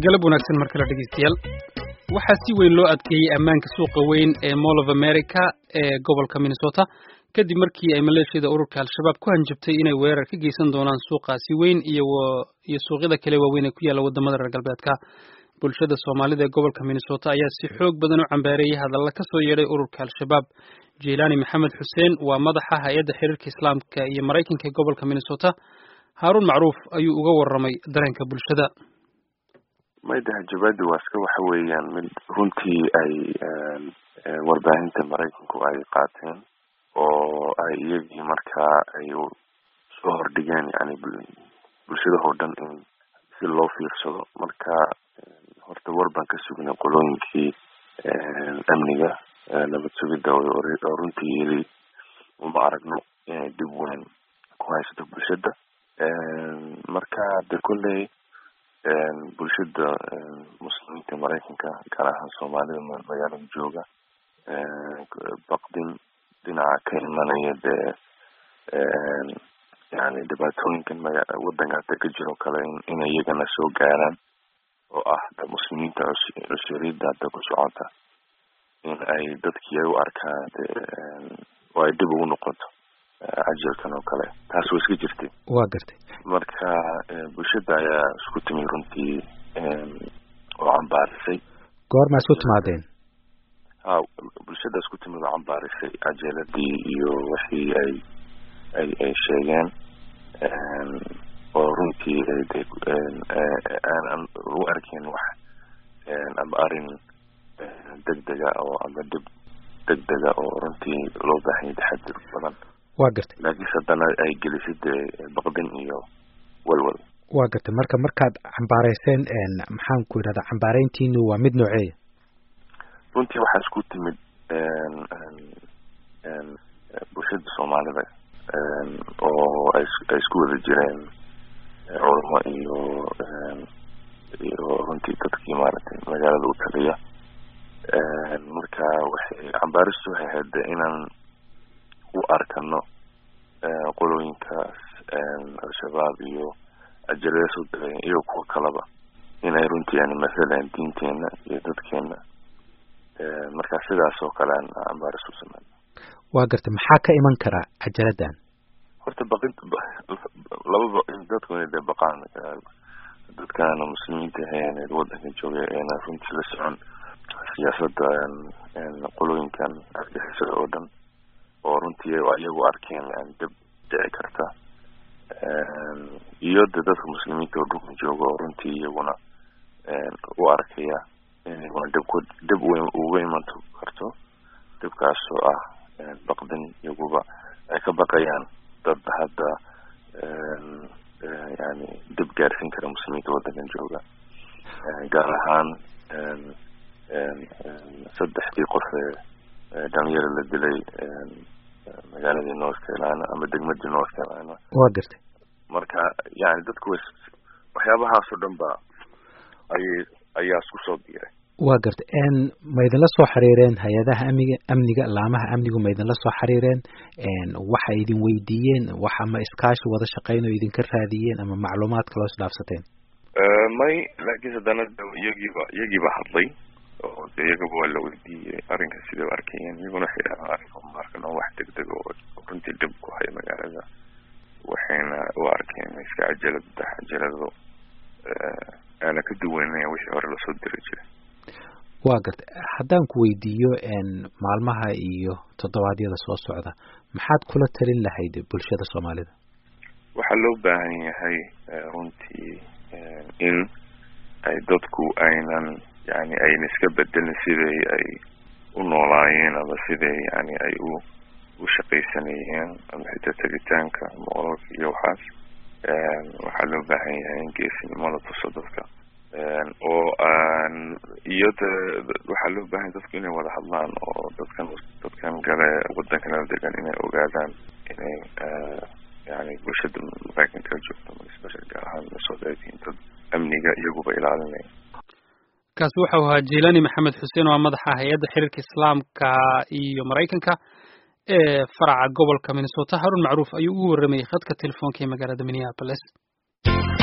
galab wanaagsan mar kale dhegeystayaal waxaa si weyn loo adkeeyey ammaanka suuqa weyn ee mall of america ee gobolka minnesota kadib markii ay maleeshiyada ururka al-shabaab ku hanjabtay inay weerar ka geysan doonaan suuqaasi weyn iyo iyo suuqyada kale waaweyn ee ku yaalla wadamada reer galbeedka bulshada soomaalida ee gobolka minnesota ayaa si xoog badan u cambaareeyey hadalla ka soo yeedhay ururka al-shabaab jilaani maxamed xuseen waa madaxa hay-adda xiriirka islaamka iyo maraykanka ee gobolka minnesota haaruun macruuf ayuu uga warramay dareenka bulshada mayda hanjabaadi waa iska waxa weeyaan mid runtii ay warbaahinta maraykanku ay qaateen oo ay iyagii markaa ay soo hordhigeen yani bulshadahoo dhan in si loo fiirsado marka horta war baan ka sugnay qolooyinkii amniga nabad sugidda oo runtii yili uma aragno inay dib weyn ku haysato bulshada marka de kolley bulshada muslimiinta maraykanka gaar ahaan soomaalida magaalada jooga baqdin dhinaca ka imanaya dee yani dhibaatooyinkan maga wadankaata ka jiro kale inay iyagana soo gaaraan oo ah muslimiinta cushuuriyadda hadda ku socota in ay dadkii ay u arkaan de oo ay dib ugu noqoto cajalkan oo kale taas waa iska jirtay waa gartay marka bulshada ayaa isku timi runtii oo cambaarisay goormaa isku timaadeen ha bulshada isku timid oo cambaarisay cajeeladii iyo wixii ay ay ay sheegeen oo runtii de aanan u arkin wax ama arrin degdega oo ama dib degdega oo runtii loo baahanya taxadir badan waa gartay laakiinse haddana ay gelisay dee baqdin iyo walwal waa gartay marka markaad cambaareyseen maxaan ku idhahdaa cambaareyntiinu waa mid nooceeya runtii waxaa isku timid bulshada soomaalida oo ay ay isku wada jireen culamo iyo iyo runtii dadkii maaragtay magaalada u taliya marka waxay cambaaristu waxay ahayd inaan u arkano qolooyinkaas al-shabaab iyo ajalada soo degay iyo kuwa kaleba inay runtii yani mathalan diinteena iyo dadkeena marka sidaas oo kale aan cambaaris u sameyn waa gartay maxaa ka iman karaa cajaladan horta baqin lababa dadku inay de baqaan dadkaana muslimiinta ahayn wadanka jooga eena runtii la socon siyaasada qolooyinkan argixisada oo dhan oo runtii iyagu arkeen dib dhici karta iyo de dadka muslimiinta oo dhulka jooga oo runtii iyaguna u arkaya inaguna dibku dib uga iman karto dibkaasoo ah baqdin iyaguba ay ka baqayaan dad hadda yani dib gaarsiin kara muslimiinta wadankan jooga gaar ahaan saddexdii qof ee dhalinyaro la dilay magaaladii north carolina ama degmadii north carolina waa gartay marka yani dadku wa waxyaabahaas oo dhan ba ayay ayaa isku soo biiray waa gartay ma idinla soo xiriireen hay-adaha amniga amniga laamaha amnigu ma idinla soo xiriireen waxay idin weydiiyeen wax ama iskaashi wada shaqeyn oo idinka raadiyeen ama macluumaad kaloo isdhaafsateen may laakiin haddana iyagiiba iyagiiba hadlay oo de iyagaba waa la weydiiyey arrinka siday u arkayeen iyaguna waxay dhahaan arrinka uma arkan oo wax degdeg oo runtii dhib ku haya magaalada waxayna u arkeen iska cajalad cajalado aana ka duwanaya wixii hore lasoo diri jiray waa gartay haddaan ku weydiiyo maalmaha iyo toddobaadyada soo socda maxaad kula talin lahayd bulshada soomaalida waxaa loo baahan yahay runtii in ay dadku aynan yani ayna iska bedelin siday ay u noolaayeen ama siday yani ay u u shaqaysanayeen ama xitaa tegitaanka moololka iyo waxaas waxaa loo baahan yahay in geesinimo la tuso dadka oo aan iyo de waxaa loo baahanya dadku inay wada hadlaan oo dadkan dadkan kale wadankanala degan inay ogaadaan inay yani bulshada maraykanka joogto especial gaar ahaan minnesota ay tihiin dad amniga iyaguba ilaalinaya kaasi waxau ahaa jilani maxamed xuseen oo madaxa hay-adda xiriirka islaamka iyo maraykanka ee faraca gobolka minnesota harun macruuf ayuu ugu warramayay khadka telefoonka ee magaalada minneapolis